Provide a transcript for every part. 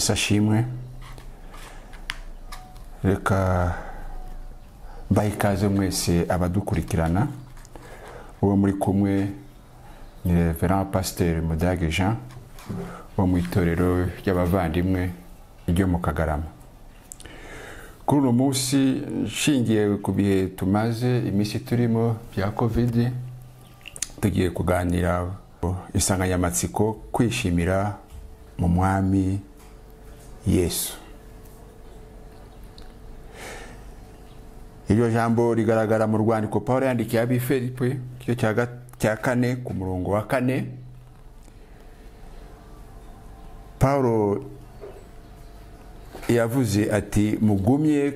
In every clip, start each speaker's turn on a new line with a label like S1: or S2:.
S1: ishimwe reka baha ikaze mwese abadukurikirana uwo muri kumwe ni revera pasiteri mudage jean wo mu itorero ry'abavandimwe ryo mu kagarama kuri uno munsi nshingiye ku bihe tumaze iminsi turimo bya kovide tugiye kuganira insanganyamatsiko kwishimira mu mwami yesu iryo jambo rigaragara mu rwandiko paul yandikiye abiferipe igice cya kane ku murongo wa kane paul yavuze ati mugumye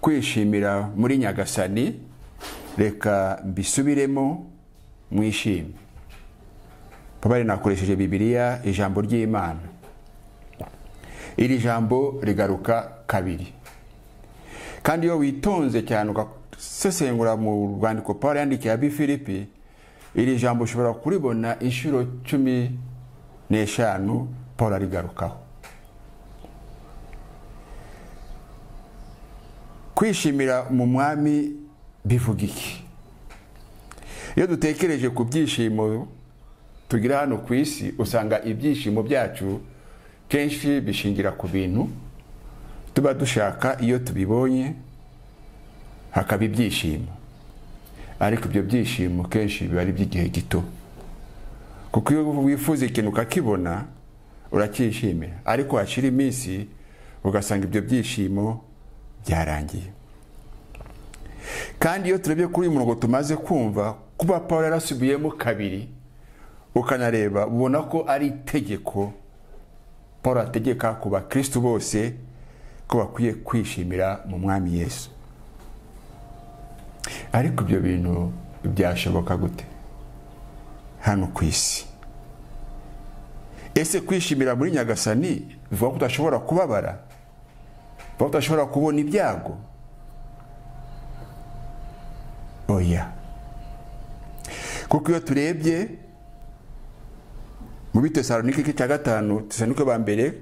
S1: kwishimira muri nyagasani reka mbisubiremo mwishime papa rinakoresheje bibiliya ijambo ry'imana iri jambo rigaruka kabiri kandi iyo witonze cyane ugasesengura mu rwandiko paul yandikiye abi filipi iri jambo ushobora kuribona inshuro cumi n'eshanu paul arigarukaho kwishimira mu mwami bivuga iki iyo dutekereje ku byishimo tugira hano ku isi usanga ibyishimo byacu kenshi bishingira ku bintu tuba dushaka iyo tubibonye hakaba ibyishimo ariko ibyo byishimo kenshi biba ari iby'igihe gito kuko iyo wifuza ikintu ukakibona uracyishimira ariko hashira iminsi ugasanga ibyo byishimo byarangiye kandi iyo turebye kuri uyu murongo tumaze kumva kuba paul yarasubiyemo kabiri ukanareba ubona ko ari itegeko paul ategeka ku bakirisitu bose ko bakwiye kwishimira mu mwami yesu ariko ibyo bintu byashoboka gute hano ku isi ese kwishimira muri nyagasani bivuga ko udashobora kubabara bivuga ko udashobora kubona ibyago oya kuko iyo turebye mu bitesalonike cya gatanu tesalonike ba mbere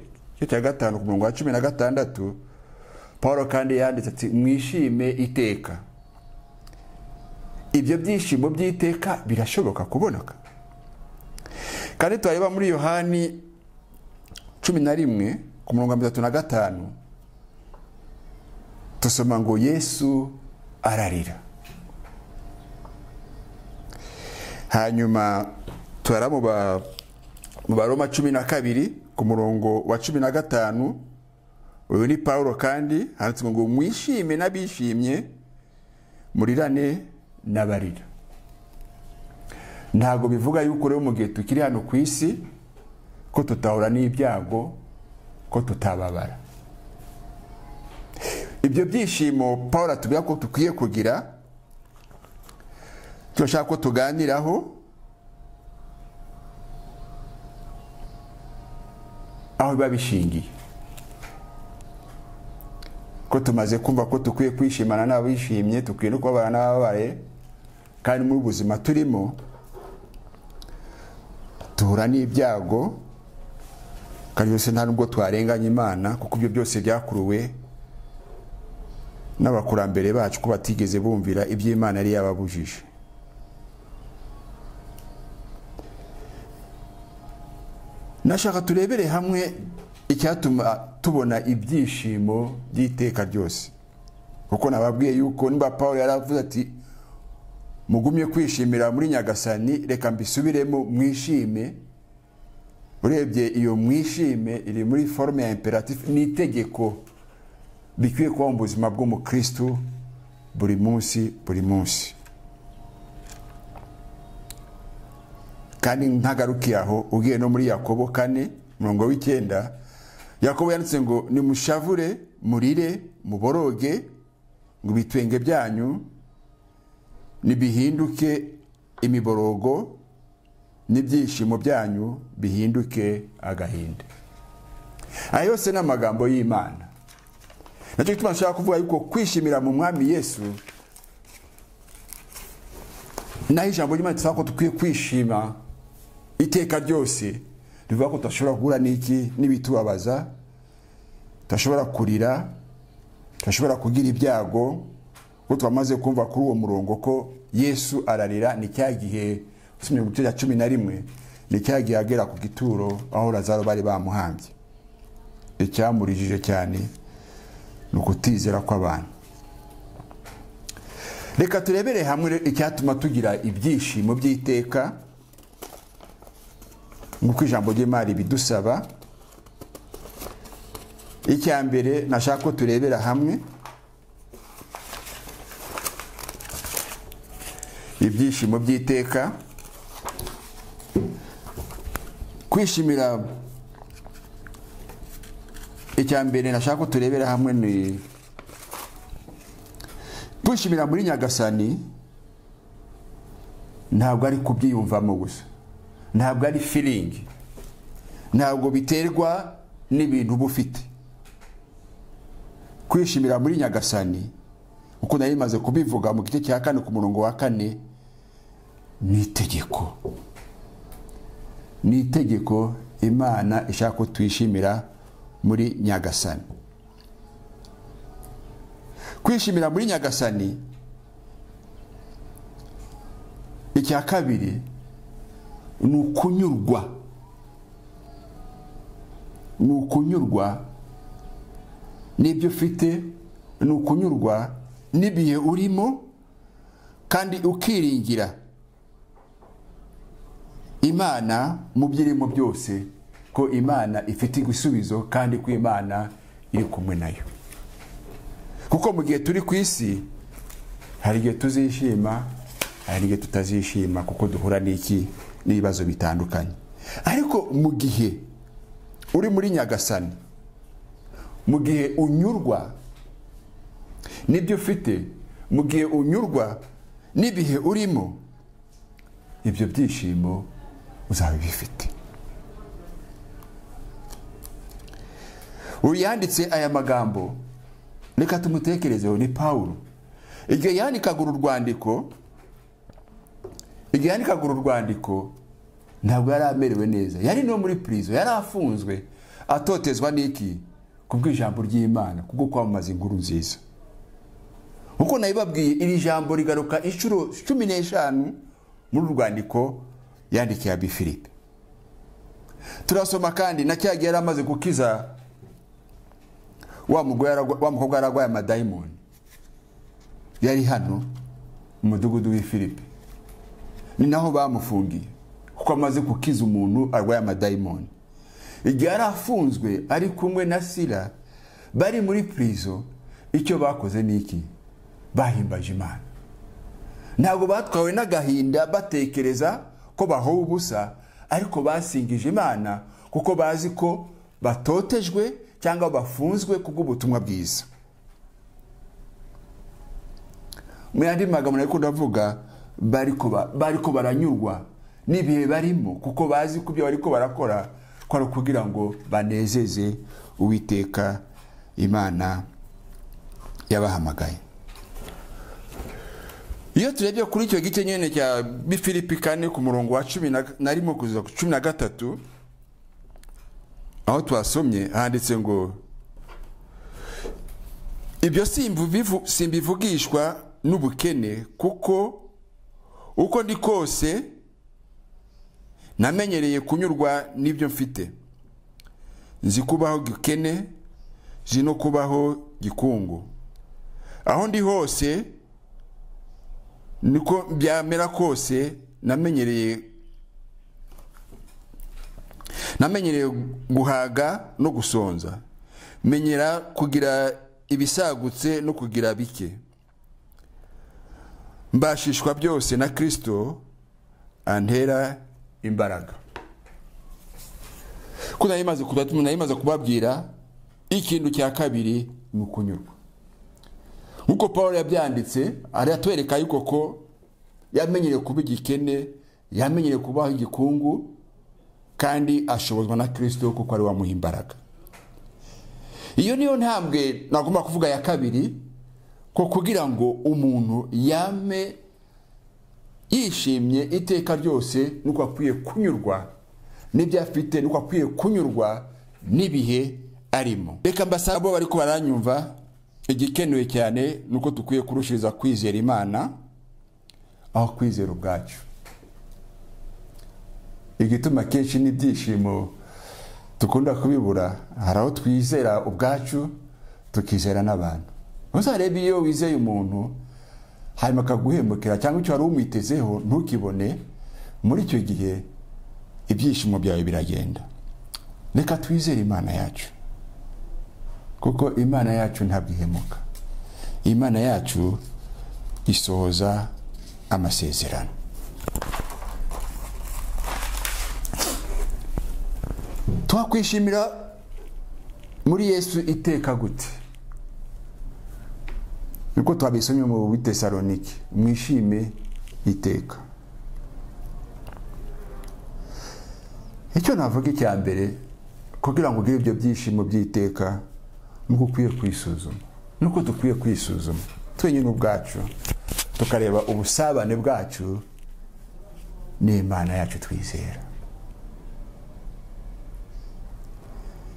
S1: cya gatanu ku murongo wa cumi na gatandatu paul kandi yanditse ati mwishime iteka ibyo byishimo by'iteka birashoboka kuboneka kandi turareba muri yohani cumi na rimwe ku murongo wa mirongo itatu na gatanu dusoma ngo yesu ararira hanyuma turamuba mu baroma cumi na kabiri ku murongo wa cumi na gatanu uyu ni paul kandi handitse ngo mwishime n'abishimye murirane n'abarira ntabwo bivuga yuko rero mu gihe tukiri hano ku isi ko tutahura n'ibyago ko tutababara ibyo byishimo paul atubwira ko dukwiye kugira turashaka ko tuganiraho aho biba bishingiye ko tumaze kumva ko dukwiye kwishimana n'abishimye dukwiye no kubabara n'ababaye kandi muri ubuzima turimo duhura n'ibyago kandi byose nta nubwo twarenganya imana kuko ibyo byose byakuruwe n'abakurambere bacu ko batigeze bumvira iby'imana yari yababujije nashaka turebere hamwe icyatuma tubona ibyishimo by'iteka ryose kuko nababwiye yuko niba paul yaravuze ati mugumye kwishimira muri nyagasani reka mbisubiremo mwishime urebye iyo mwishime iri muri forume ya imperatifu ni itegeko bikwiye kuba mu buzima bw'umukirisitu buri munsi buri munsi kandi ntagarukiye aho ubwiye no muri yakobo kane mirongo w'icyenda yakobo yanditse ngo nimushavure murire muboroge ngo ibitwenge byanyu nibihinduke imiborogo n'ibyishimo byanyu bihinduke agahinda aya yose ni amagambo y'imana nacyo gituma nshaka kuvuga yuko kwishimira mu mwami yesu naho ijambo ry'imana tusaba ko dukwiye kwishima iteka ryose rivuga ko tudashobora guhura n'iki n'ibitubabaza tudashobora kurira tudashobora kugira ibyago kuko twamaze kumva kuri uwo murongo ko yesu ararira ni cya gihe usomye mu gice cya cumi na rimwe ni cya gihe agera ku gituro aho lazaro bari bamuhambye icyamurijije cyane ni ukutizera kw'abantu reka turebere hamwe icyatuma tugira ibyishimo by'iteka nk'uko ijambo ry'imari bidusaba icya mbere nashaka ko turebera hamwe ibyishimo by'iteka kwishimira icya mbere nashaka ko turebera hamwe ni kwishimira muri nyagasani ntabwo ari kubyiyumvamo gusa ntabwo ari firingi ntabwo biterwa n'ibintu uba ufite kwishimira muri nyagasani uko nari maze kubivuga mu gice cya kane ku murongo wa kane ni itegeko ni itegeko imana ishaka ko tuyishimira muri nyagasani kwishimira muri nyagasani icya kabiri ni ukunyurwa ni ukunyurwa n'ibyo ufite ni ukunyurwa n'ibihe urimo kandi ukiringira imana mu byo irimo byose ko imana ifite igisubizo kandi ko imana iri kumwe nayo kuko mu gihe turi ku isi hari igihe tuzishima hari igihe tutazishima kuko duhura n'iki n'ibibazo bitandukanye ariko mu gihe uri muri nyagasani mu gihe unyurwa n'ibyo ufite mu gihe unyurwa n'ibihe urimo ibyo byishimo uzaba ubifite uyu yanditse aya magambo reka tumutekerezeho ni paul igihe yandikaga uru rwandiko igihe yandikaga uru rwandiko ntabwo yari amerewe neza yari no muri purizo yari afunzwe atotezwa n'iki ku bw'ijambo ry'imana kubwo kwamamaza inkuru nziza nkuko nabibabwiye iri jambo rigaruka inshuro cumi n'eshanu muri uru rwandiko yandikiye abi filipe turasoma kandi na cyagihe yari amaze gukiza wa mukobwa yaragwaye amadayimoni yari hano mu mudugudu w'ifilipe ni naho bamufungiye kuko amaze gukiza umuntu arwaye amadayimoni igihe yari afunzwe ari kumwe na sira bari muri purizo icyo bakoze ni iki bahimbaje imana ntabwo batwawe n'agahinda batekereza ko bahowe ubusa ariko basingije imana kuko bazi ko batotejwe cyangwa bafunzwe kubw'ubutumwa bwiza mu yandi magambo nari ndavuga bari ko baranyurwa n'ibihe barimo kuko bazi ko ibyo bari ko barakora ko ari ukugira ngo banezeze uwiteka imana yabahamagaye iyo turebye kuri icyo gice nyine cya bifilipi kane ku murongo wa cumi na rimwe kugeza ku cumi na gatatu aho twasomye handitse ngo ibyo simbivugishwa n'ubukene kuko uko ndi kose namenyereye kunyurwa n'ibyo mfite nzi kubaho gikene nzi no kubaho gikungu aho ndi hose niko byamera kose namenyereye namenyereye guhaga no gusonza menyera kugira ibisagutse no kugira bike mbashishwa byose na kirisito antera imbaraga ko nari maze kubabwira ikintu cya kabiri ni ukunyurwa nk'uko paul yabyanditse aratwereka yuko ko yamenyereye kuba igikene yamenyereye kubaho igikungu kandi ashobozwa na kirisito kuko ari wamuha imbaraga iyo niyo ntambwe nagomba kuvuga ya kabiri ko kugira ngo umuntu yame yishimye iteka ryose nuko akwiye kunyurwa n'ibyo afite nuko akwiye kunyurwa n'ibihe arimo reka mbasaba abo bari baranyumva igikenewe cyane ni uko dukwiye kurushiriza kwizera imana aho kwizera ubwacu igituma kenshi n'ibyishimo dukunda kubibura hari aho twizera ubwacu tukizera n'abantu ntuzarebe iyo wizeye umuntu hanyuma akaguhemukira cyangwa icyo wari umwitezeho ntukibone muri icyo gihe ibyishimo byawe biragenda reka twizere imana yacu kuko imana yacu ntabwo ihemuka imana yacu isohoza amasezerano twakwishimira muri yesu iteka gute niko twabisomye mu bitesalonike mwishime iteka icyo navuga icya mbere kugira ngo ugire ibyo byishimo by'iteka nuko ukwiye kwisuzuma nuko dukwiye kwisuzuma twenyine ubwacu tukareba ubusabane bwacu n'imana yacu twizera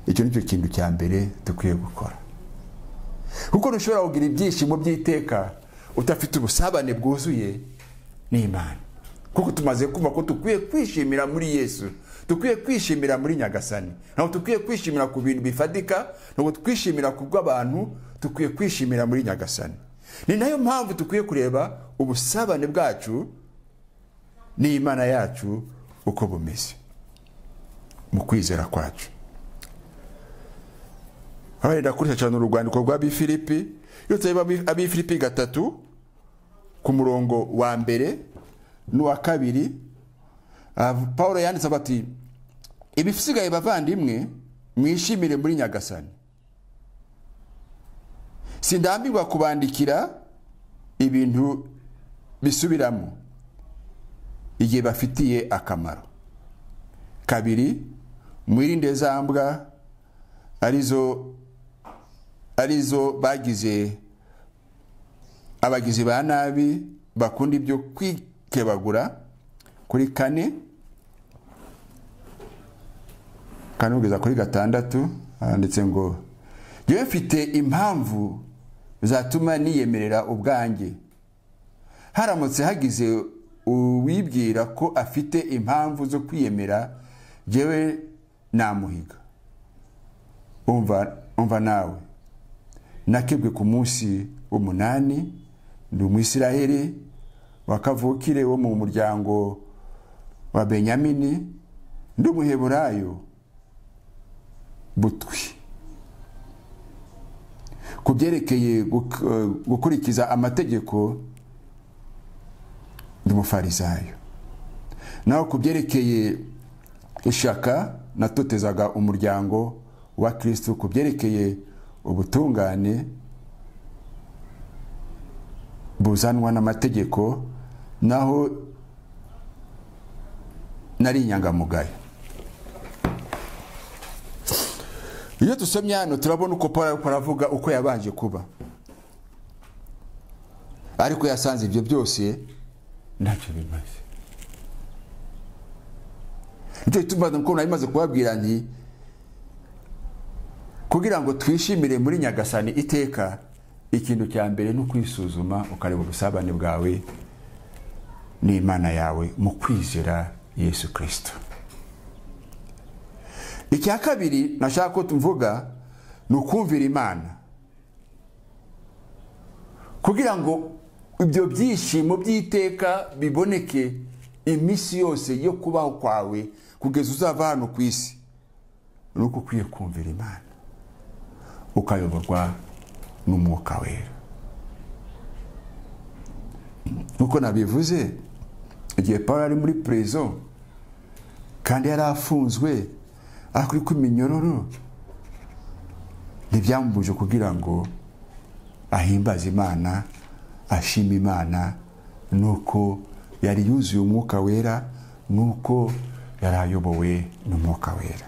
S1: icyo ni cyo kintu cya mbere dukwiye gukora kuko ntushobora kugira ibyishimo by'iteka udafite ubusabane bwuzuye n'imana kuko tumaze kumva ko dukwiye kwishimira muri yesu dukwiye kwishimira muri nyagasani ntabwo dukwiye kwishimira ku bintu bifatika ntabwo twishimira ku bw'abantu dukwiye kwishimira muri nyagasani ni nayo mpamvu dukwiye kureba ubusabane bwacu n'imana yacu uko bumeze mu kwizera kwacu abarenda kureshya cyane urwandiko rwa bifilipi iyo tureba abifilipi gatatu ku murongo wa mbere n'uwa kabiri paul yanditse bati ibisigaye bavandimwe mwishimire muri nyagasani sindambirwa kubandikira ibintu bisubiramo igihe bafitiye akamaro kabiri mwirinde za mbwa arizo arizo bagize abagizi ba nabi bakunda ibyo kwikebagura kuri kane kane kugeza kuri gatandatu handitse ngo njyewe mfite impamvu zatuma niyemerera ubwanjye haramutse hagize uwibwira ko afite impamvu zo kwiyemera njyewe namuhiga umva nawe nakebwe ku munsi w'umunani ni umwisiraheli wakavukire wo mu muryango wa benyamini ndi umuheburayo butwi ku byerekeye gukurikiza amategeko ndi umufarisayo naho ku byerekeye ishaka natotezaga umuryango wa kirisitu ku byerekeye ubutungane buzanwa n'amategeko naho nari inyangamugayo iyo dusomye hano turabona uko paul aravuga uko yabanje kuba ariko yasanze ibyo byose ntacyo bimaze nicyo gituma nari maze kubabwira nti kugira ngo twishimire muri nyagasani iteka ikintu cya mbere ni ukwisuzuma ukareba ubusabane bwawe n'imana yawe mu kwizera yesu kirisito icya kabiri nashaka ko tuvuga ni ukumvira imana kugira ngo ibyo byishimo by'iteka biboneke iminsi yose yo kubaho kwawe kugeza uzava hano ku isi ni uko ukwiye kumvira imana ukayoborwa n'umwuka wera nk'uko nabivuze igihe paul ari muri prezo kandi yari afunzwe akuri ku minyororo ntibyamubuje kugira ngo ahimbaze imana ashime imana nuko yari yuzuye umwuka wera nuko yari ayobowe n'umwuka wera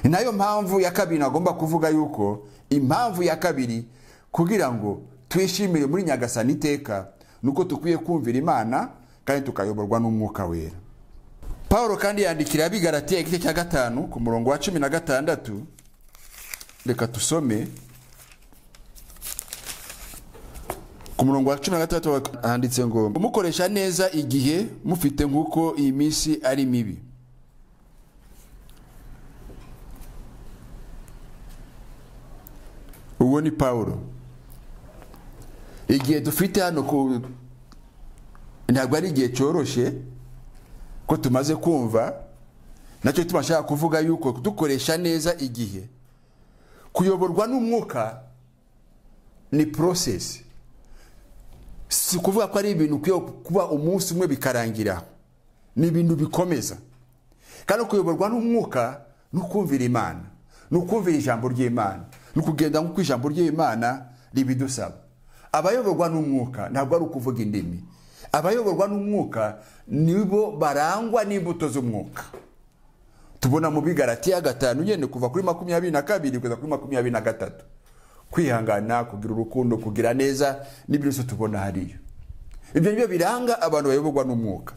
S1: ni nayo mpamvu ya kabiri nagomba kuvuga yuko impamvu ya kabiri kugira ngo twishimire muri nyagasani iteka ni uko dukwiye kumvira imana kandi tukayoborwa n'umwuka wera paul kandi yandikira abigaratiye igice cya gatanu ku murongo wa cumi na gatandatu reka dusome ku murongo wa cumi na gatandatu wa- handitse ngo kumukoresha neza igihe mufite nk'uko iyi minsi ari mibi uwo ni paul igihe dufite hano ku ntabwo ari igihe cyoroshye ko tumaze kumva nacyo tubashaka kuvuga yuko dukoresha neza igihe kuyoborwa n'umwuka ni porosesi si ukuvuga ko ari ibintu ukwiye kuba umunsi umwe bikarangira aho. ni ibintu bikomeza kandi kuyoborwa n'umwuka ni ukumvira imana ni ukumvira ijambo ry'imana ni ukugenda nk'uko ijambo ry'imana ribidusaba abayoborwa n'umwuka ntabwo ari ukuvuga indimi abayoborwa n'umwuka nibo barangwa n'imbuto z'umwuka tubona mu bigaratiya gatanu nyine kuva kuri makumyabiri na kabiri kugeza kuri makumyabiri na gatatu kwihangana kugira urukundo kugira neza n'ibyo byose tubona hariya ibyo ni byo biranga abantu bayoborwa n'umwuka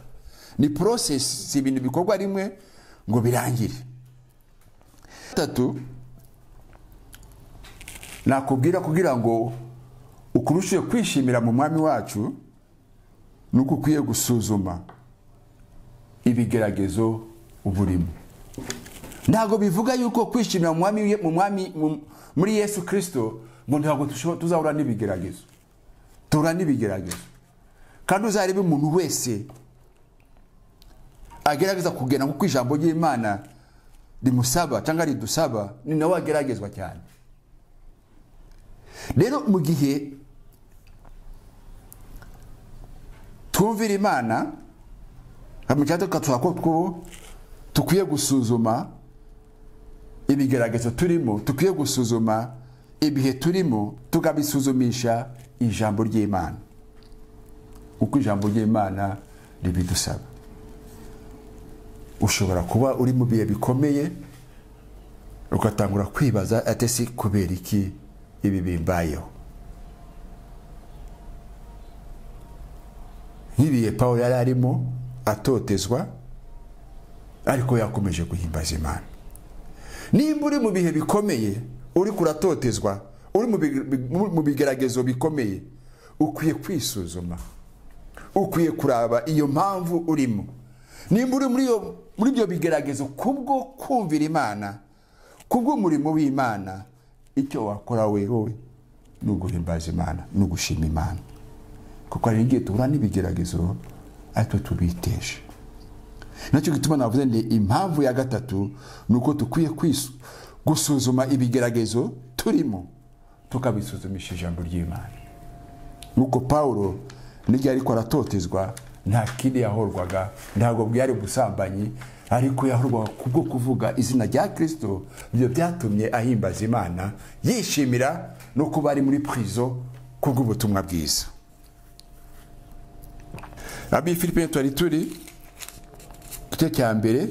S1: ni porosesi si ibintu bikorwa rimwe ngo birangire gatatu nakubwira kugira ngo ukurusheho kwishimira mu mwami wacu ni uko ukwiye gusuzuma ibigeragezo uba urimo ntabwo bivuga yuko kwishimira mu mwami mu mwami- mu- muri yesu kirisito ngo ntabwo tusho- tuzahura n'ibigeragezo duhura n'ibigeragezo kandi uzarebe umuntu wese agerageza kugenda nk'uko ijambo ry'imana rimusaba cyangwa ridusaba ni nawe ageragezwa cyane rero mu gihe twumvira imana mu cyatsi tukatuha ko two dukwiye gusuzuma ibigaragazo turimo dukwiye gusuzuma ibihe turimo tukabisuzumisha ijambo ry'imana uko ijambo ry'imana ribidusaba ushobora kuba uri mu bihe bikomeye ugatangura kwibaza ate si kubera iki ibi bimbayeho nk'ibihe paul yari arimo atotezwa ariko yakomeje guhimbaza imana nimba uri mu bihe bikomeye uri kuratotezwa uri mu big- big- mu bigeragezo bikomeye ukwiye kwisuzuma ukwiye kuraba iyo mpamvu urimo nimba uri muri iyo- muri ibyo bigeragezo kubwo kumvira imana kubw'umurimo w'imana icyo wakora wewe ni uguhimbaza imana ni ugushima imana kuko hari igihe duhura n'ibigeragezo ariko tubiteje nacyo gituma navuze ndi impamvu ya gatatu ni uko dukwiye kwisu- gusuzuma ibigeragezo turimo tukabisuzumisha ijambo ry'imana nuko pawulo n'igihe ariko aratotezwa nta kindi yahorwaga ntabwo bwari ubusambanyi ariko yahorwaga kubwo kuvuga izina rya kirisito ibyo byatumye ahimbaza imana yishimira no kuba ari muri purizo kubw'ubutumwa bwiza abi philippe twari turi igice cya mbere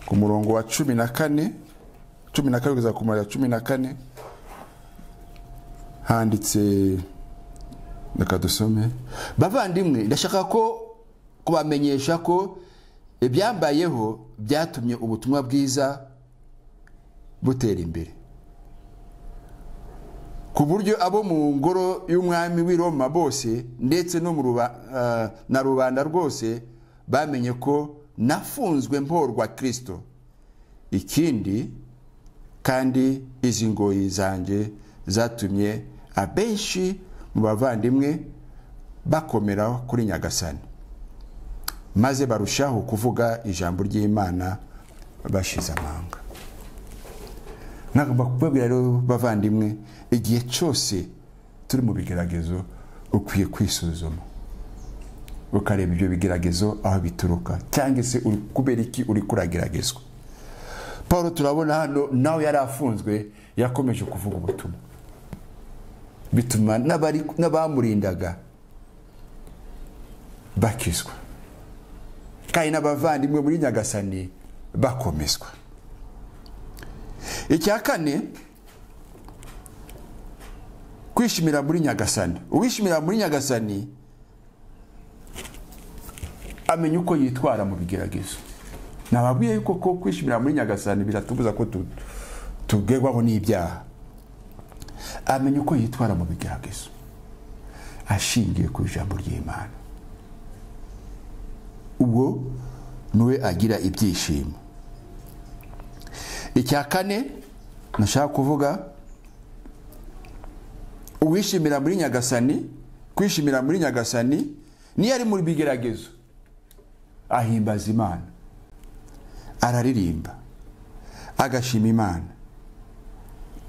S1: ku murongo wa cumi na kane cumi na kane kugeza ku murongo wa cumi na kane handitse reka dusome bavandimwe ndashaka ko kubamenyesha ko ibyambayeho byatumye ubutumwa bwiza butera imbere ku buryo abo mu ngoro y'umwami w'i Roma bose ndetse no mu ruba- ah, na rubanda rwose bamenye ko nafunzwe mporwa kirisito ikindi kandi izi ngoyi zanjye zatumye abenshi mu bavandimwe bakomera kuri nyagasani maze barushaho kuvuga ijambo ry'imana bashize amanga nagomba kubabwira rero bavandimwe igihe cyose turi mu bigeragezo ukwiye kwisuzuma ukareba ibyo bigeragezo aho bituruka cyangwa se uri- kubera iki uri kurageragezwa paul turabona hano nawe yari afunzwe yakomeje kuvuga ubutumwa bituma n'abari- n'abamurindaga bakizwa kandi n'abavandimwe muri nyagasani bakomezwa icya kane kwishimira muri nyagasani uwishimira muri nyagasani amenya uko yitwara mu bigeragezo nababwiye yuko ko kwishimira muri nyagasani biratubuza ko tu- tugerwaho n'ibyaha amenya uko yitwara mu bigeragezo ashingiye ku ijambo ry'imana uwo niwe agira ibyishimo icya kane nashaka kuvuga uwishimira muri nyagasani kwishimira muri nyagasani niyo ari mu bigeragezo ahimbaza imana araririmba agashima imana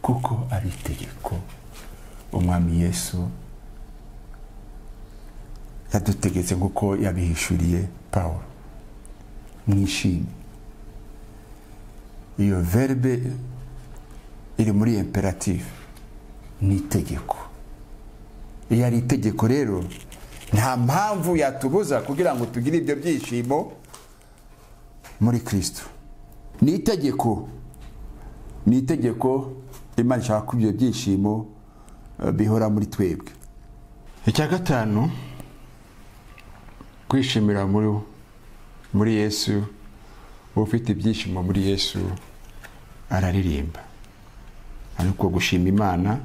S1: kuko ari itegeko umwami yesu yadutegetse nk'uko yabihishuriye paul mwishime iyo verbe iri muri imperative ni itegeko iyo ari itegeko rero nta mpamvu yatubuza kugira ngo tugire ibyo byishimo muri kirisito ni itegeko ni itegeko imana ishaka ko ibyo byishimo eh, bihora muri twebwe icya gatanu kwishimira muri muri yesu ufite ibyishimo muri yesu araririmba ariko gushima imana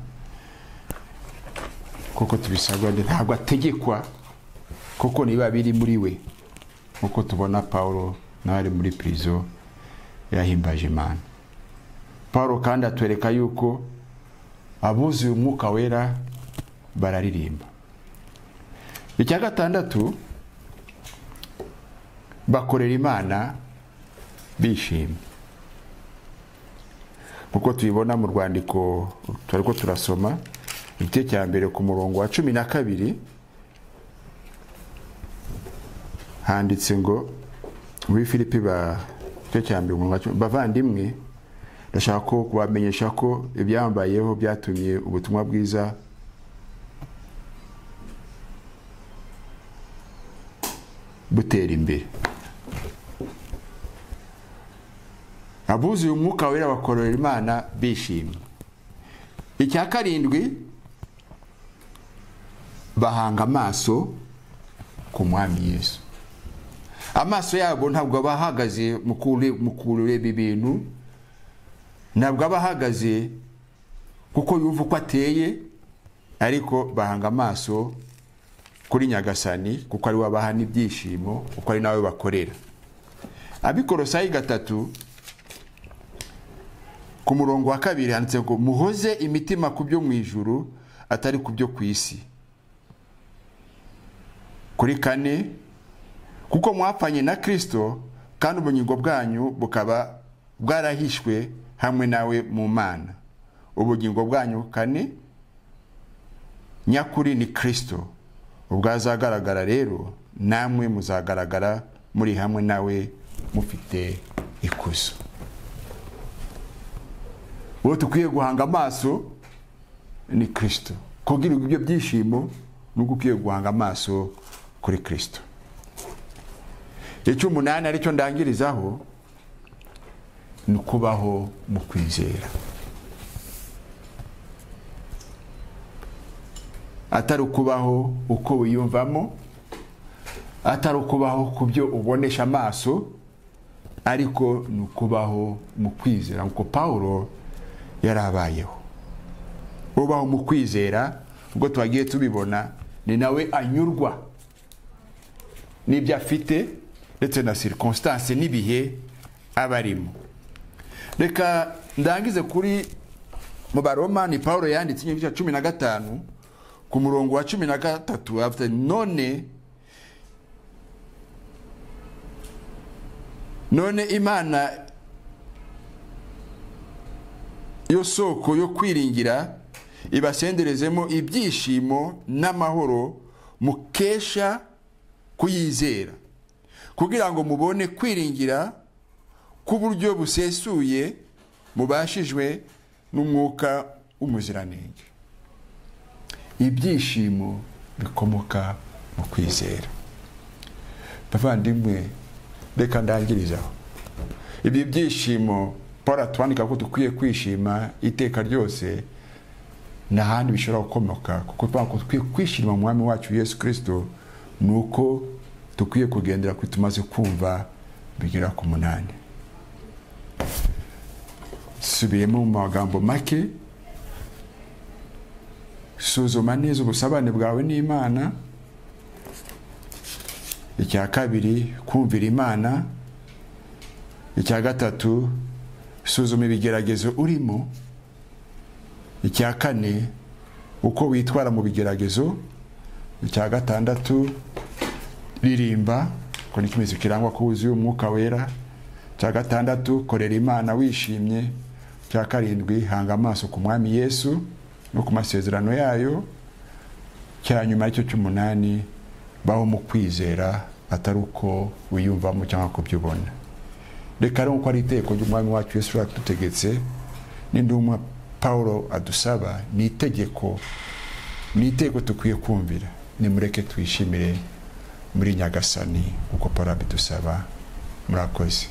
S1: kuko tubisabwa ndi- ntabwo ategekwa kuko niba biri muri we nk'uko tubona pawulo nawe ari muri pirizo yahimbaje imana paul kandi atwereka yuko abuzuye umwuka wera bararirimba icya gatandatu bakorera imana bishimye nk'uko tubibona mu rwandiko turi ko turasoma igice cya mbere ku murongo wa cumi na kabiri handitse ngo muri filipi ba igice cya mbere ku murongo wa cumi- bavandimwe ndashaka ko kubamenyesha ko ibyambayeho byatumye ubutumwa bwiza butera imbere abuzuye umwuka wera bakorera imana bishimye icya karindwi bahanga amaso ku mwami yesu amaso yabo ntabwo aba ahagaze mu kure- mu kureba ibintu ntabwo aba ahagaze kuko yumva uko ateye ariko bahanga amaso kuri nyagasani kuko ari we abaha n'ibyishimo kuko ari nawe bakorera abikorosayi gatatu ku murongo wa kabiri handitse ngo muhoze imitima ku byo mu ijuru atari ku byo ku isi kuri kane kuko mwapfanye na kirisito kandi ubugingo bwanyu bukaba bwarahishwe hamwe nawe mu mana ubugingo bwanyu kane nyakuri ni kirisito ubwazagaragara rero namwe muzagaragara muri hamwe nawe mufite ikuzo uwo dukwiye guhanga amaso ni kirisito kugira ibyo byishimo nuko ukwiye guhanga amaso kuri kirisito icy'umunani aricyo ndangirizaho ni ukubaho mu kwizera atari ukubaho uko wiyumvamo atari ukubaho ku byo ubonesha amaso ariko ni ukubaho mu kwizera nk'uko pawulo yari abayeho ubaho mu kwizera ubwo twagiye tubibona ni nawe anyurwa n'ibyo afite ndetse na sirikonsitanse n'ibihe aba arimo reka ndangize kuri mu baroma ni paul yanditse igice cya cumi na gatanu ku murongo wa cumi na gatatu afite none none imana yo soko yo kwiringira ibasenderezemo ibyishimo n'amahoro mukesha kuyizera kugira ngo mubone kwiringira k'uburyo busesuye mubashijwe n'umwuka w'umuziranenge ibyishimo bikomoka mu kwizera bavandimwe reka ndangirizaho ibyo byishimo paul atwandika ko dukwiye kwishima iteka ryose nta handi bishobora gukomoka kuko twa- ko dukwiye kwishima mu mwami wacu yesu kirisito ni uko dukwiye kugendera kuri tumaze kumva bigera ku munani subiyemo mu magambo make suzuma neza ubusabane bwawe n'imana icya kabiri kumvira imana icya gatatu suzuma ibigeragezo urimo icya kane uko witwara mu bigeragezo icya gatandatu ririmba ko ni ikimenyetso kirangwa ko wuzuye umwuka wera icya gatandatu korera imana wishimye icya karindwi hanga amaso ku mwami yesu no ku masezerano yayo icya nyuma aricyo cy'umunani baho mu kwizera atari uko wiyumvamo cyangwa kubyubona reka rero uko ari iteko ry'umwami wacu yesu yadutegetse n'indumwa paul adusaba ni itegeko ni iteko dukwiye kumvira nimureke twishimire muri nyagasani uko paul abidusaba murakoze